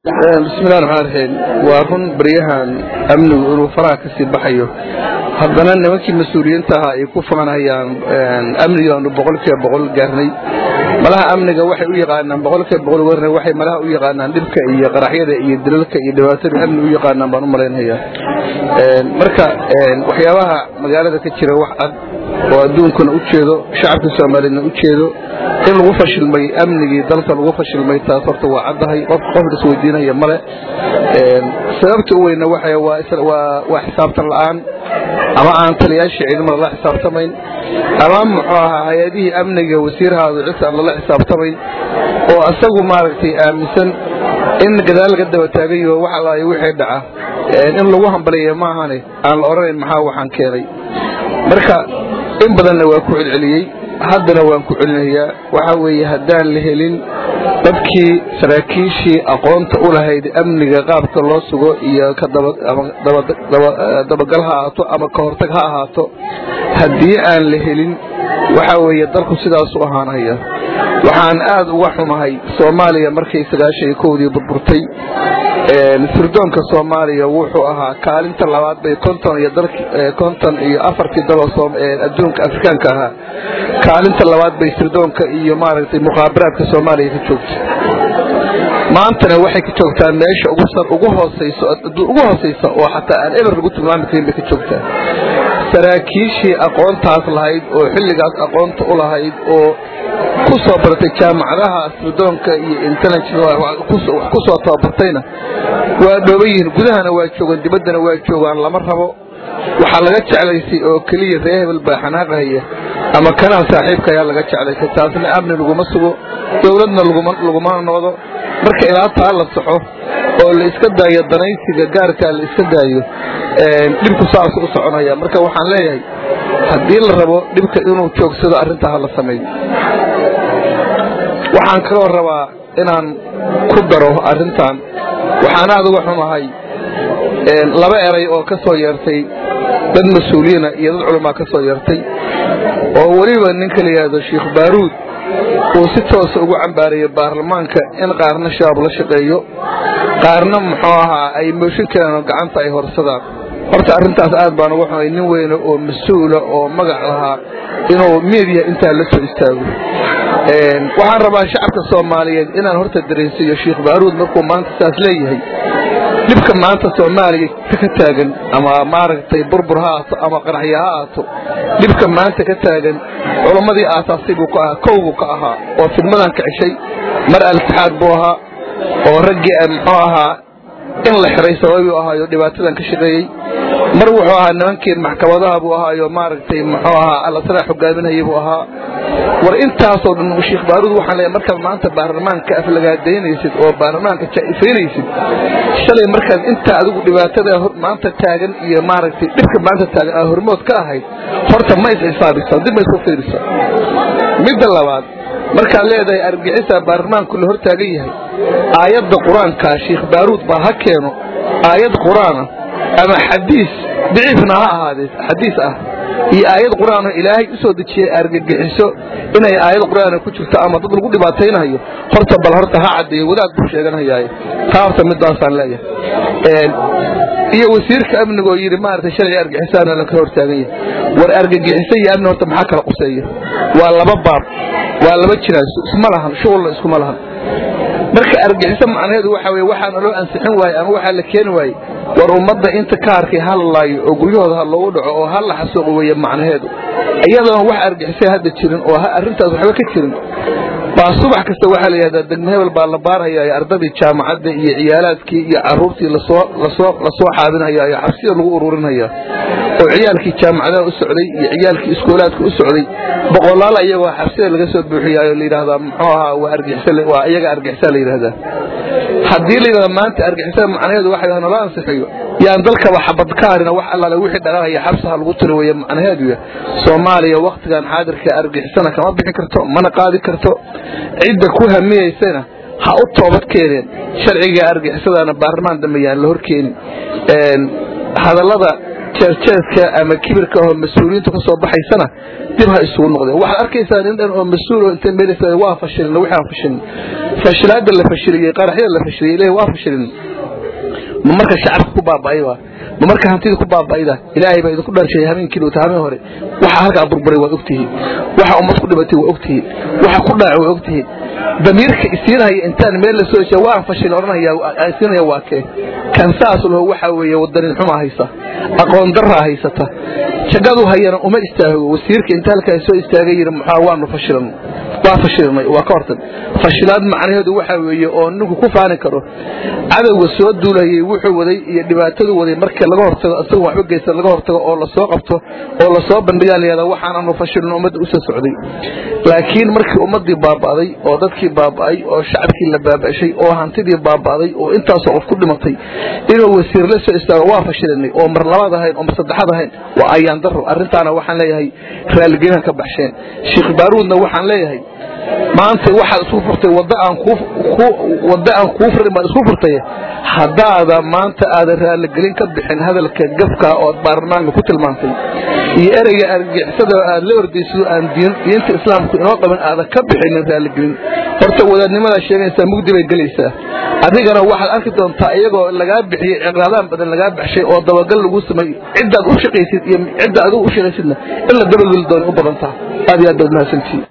bismillahi raxmaan raxiim waa run baryahan amnigu inuu faraha kasii baxayo haddana nimankii mas-uuliyiinta ahaa ay ku faanhayaan amnigaanu boqolkiiba boqol gaarnay malaha amniga waxay u yaqaanaan boqolkiiba boqol warna waxay malaha u yaqaanaan dhibka iyo qaraxyada iyo dilalka iyo dhibaatada amni u yaqaanaan baan u malaynayaa marka waxyaabaha magaalada ka jira wax cad oo adduunkuna u jeedo shacabka soomaaliyedna u jeedo in lagu fashilmay amnigii dalka lagu fashilmay taas horta waa caddahay qof qof isweydiinaya male sababta u weyna waa xisaabtan la'aan ama aan taliyaashii ciidamada la xisaabtamayn ama muxuu ahaa hay-adihii amniga wasiirahaadu cidta aan lala xisaabtamayn oo asagu maaragtay aaminsan in gadaal laga daba taagayo wax alaayo wixii dhaca in lagu hambaliya maahane aan la odhanayn maxaa waxaan keenay marka in badanna waa ku celceliyey haddana waan ku celinayaa waxaa weeye haddaan la helin dadkii saraakiishii aqoonta u lahayd amniga qaabka loo sugo iyo dabagal ha ahaato ama ka hortag ha ahaato haddii aan la helin waxaa weeye dalku sidaasu ahaanaya waxaan aad uga xumahay soomaaliya markay sagaashan iyo kowdii burburtay sirdoonka soomaaliya wuxuu ahaa kaalinta labaad bay konton iyo konton iyo afartii daloo adduunka afrikaanka ahaa kaalinta labaad bay sirdoonka iyo maaragtay mukhaabaraadka soomaaliya ka joogta maantana waxay ka joogtaa meesha ugu hooseyso ugu hooseysa oo xataa aan eber lagu tilmaami karin bay ka joogtaa saraakiishii aqoontaas lahayd oo xilligaas aqoonta u lahayd oo ku soo baratay jaamacadaha sirdoonka iyo intelligence ku soo tababartayna waa dhooban yihiin gudahana waa joogaan dibaddana waa joogaan lama rabo waxaa laga jeclaysay oo keliya ree hebel baa xanaaqahaya ama kanaa saaxiibka ayaa laga jeclaysay taasna amni laguma sugo dowladna lagumana noodo marka ilaa taa la saxo oo la iska daayo danaysiga gaarkaa la iska daayo dhibku saasu u soconaya marka waxaan leeyahay haddii la rabo dhibka inuu joogsado arrintaa ha la sameeyo waxaan kaloo rabaa inaan ku daro arrintan waxaan aad uga xumahay laba eray oo ka soo yeertay dad mas-uuliyiina iyo dad culamaa ka soo yeertay oo weliba ninka la yidhaahdo sheikh baaruud uu si toosa ugu cambaarayo baarlamaanka in qaarna shabaab la shaqeeyo qaarna muxuu ahaa ay mooshin karaan oo gacanta ay horsadaan horta arrintaas aad baan uga xumay nin weyne oo mas-uula oo magac lahaa inuu miidiya intaa la soo istaago waxaan rabaa shacabka soomaaliyeed inaan horta dareensiiyo sheikh baaruud markuu maanta saas leeyahay dhibka maanta soomaaliya ka taagan ama maaragtay burbur ha aato ama qaraxya ha aato dhibka maanta ka taagan culammadii aasaasay buu ka ahaa kow buu ka ahaa oo fidmadan ka ceshay mar al-itixaad buu ahaa oo raggii muxuu ahaa in la xiray sababii u ahaayo dhibaatadan ka shaqeeyey mar wuxuu ahaa nimankii maxkamadaha buu ahaayo maaragtay muxuu ahaa allasana xogaaminayay buu ahaa war intaasoo dhan sheikh baaruud waxaan leeyahay markaad maanta baarlamaanka aflagaadaynaysid oo baarlamaanka jaa'ifaynaysid shalay markaad intaa adigu dhibaatada maanta taagan iyo maaragtay dhibka maanta taagan aa hormood ka ahayd horta ma is xisaabisaa dib ma isku fiirisaa midda labaad markaad leedahay argagixisaa baarlamaanku la hor taagan yahay aayadda qur-aankaa sheikh baaruud baa ha keeno aayad qur-aana ama xadiis daciifna ha ahaadee xadiis ah iyo aayad qur-aanoo ilaahay u soo dejiyey argagixiso inay aayad qur-aana ku jirto ama dad lagu dhibaataynayo horta bal horta ha caddeeyo wadaad buu sheeganayaaye taa horta midaasaan leeyahay iyo wasiirka amniga oo yidhi maaragtay shalay argagixisaana la kala hortaagan yahay war argagixiso iyo amni horta maxaa kala quseeya waa laba baab waa laba jiraan isma lahan shughulna iskuma lahan marka argaxiso macnaheedu waxa weye waxaana loo ansixin waaye ama waxaa la keeni waaye war ummadda inta ka arkay ha la laayo oo guryahooda ha loogu dhaco oo ha la xasuuqo weeye macnaheedu iyadoona wax argixisay hadda jirin oo arrintaas waxba ka jirin baa subax kasta waxaa la yidhahdaa degmo hebel baa la baarhayaa ardadii jaamacadda iyo ciyaalaadkii iyo carruurtii lasoo lasoo lasoo xaabinhayaa iyo xabsida lagu ururinhayaa oo ciyaalkii jaamacadaha u socday iyo ciyaalkii iskoolaadka u socday boqolaal iyagoo xabsida laga soo buuxiyaayo la yidhahdaa muxuu ahaa waa argixisa waa iyaga argixisa la yidhahdaa haddii la yidhahda maanta argixisada macnaheedu waxa yidhahda nala ansixiyo yaan dalkaba xabad ka harina wax allaale wixii dhaqaaqaya xabsaha lagu tiri weeye macnaheedu soomaaliya wakhtigan xaadirka argixisana kama bixi karto mana qaadi karto cidda ku hamiyaysana ha u toobad keeneen sharciga argixisadaana baarlamaan dambe yaan la horkeenin hadallada jeerjeeska ama kibirka oo mas-uuliyiintu ka soo baxaysana dib ha isugu noqdeen waxaad arkaysaa nin dhan oo mas-uul oo inta meel waa fashilin wixii aan fashilin fashilaada la fashiliyey qaraxyada la fashiliyey ilaahay waa fashilin ma marka shacabka ku baaba'ayba ma marka hantida ku baaba'ayda ilaahay baa idinku dharsheeyay habeenkii dhowta habeen hore waxa halkaa burburay waa ogtihiin waxa ummad ku dhibatay waa ogtihiin waxa ku dhaacay waa ogtihiin damiirka isiinaya intaan meel la soo jeedo waan fashil oranaya isiinaya waa kee kan saas loo waxa weeye wadanin xuma haysa aqoon darra haysata jagadu hayana uma istaago wasiirka inta halkaa soo istaagay yiri maxaa waanu fashilan waa fashilnay waa ka hortag fashilaad macnaheedu waxa weeye oo ninku ku faani karo cadowga soo duulayay wuxuu waday iyo dhibaatadu waday marka laga hortago isagu waxba geysta laga hortago oo la soo qabto oo la soo bandhigaa la yihahdaa waxaananu fashilin ummadda usoo socday laakiin markii ummaddii baaba'day oo dadkii baaba'ay oo shacabkii la baaba'shay oo hantidii baaba'day oo intaasoo qof ku dhimatay inuu wasiir la soo istaago waa fashilinay oo mar labaad ahayn oo mar saddexaad ahayn waa ayaan daro arrintaana waxaan leeyahay raalligelin ka baxsheen sheekh baaruudna waxaan leeyahay maanta waxaad isku furtay wadda aan ku wadda aan kuu furin baad isku furtay haddaada maanta aadan raalligelin ka bixin hadalka gafka oo baarlamaanka ku tilmaantay iyo ereyga argixisada aad la ordayso aan diinta islaamku inoo qaban aadan ka bixinin raalligelin horta wadaadnimadaa sheegaysaa mugdi bay gelaysaa adigana waxaad arki doontaa iyagoo lagaa bixiyey ciqraadaan badan lagaa baxshay oo dabagal lagu sameey ciddaad u shaqaysid iyo cidda adigu u shaqaysidna in la dabageli doona u badantaa aad iyo aad baad mahadsantihiin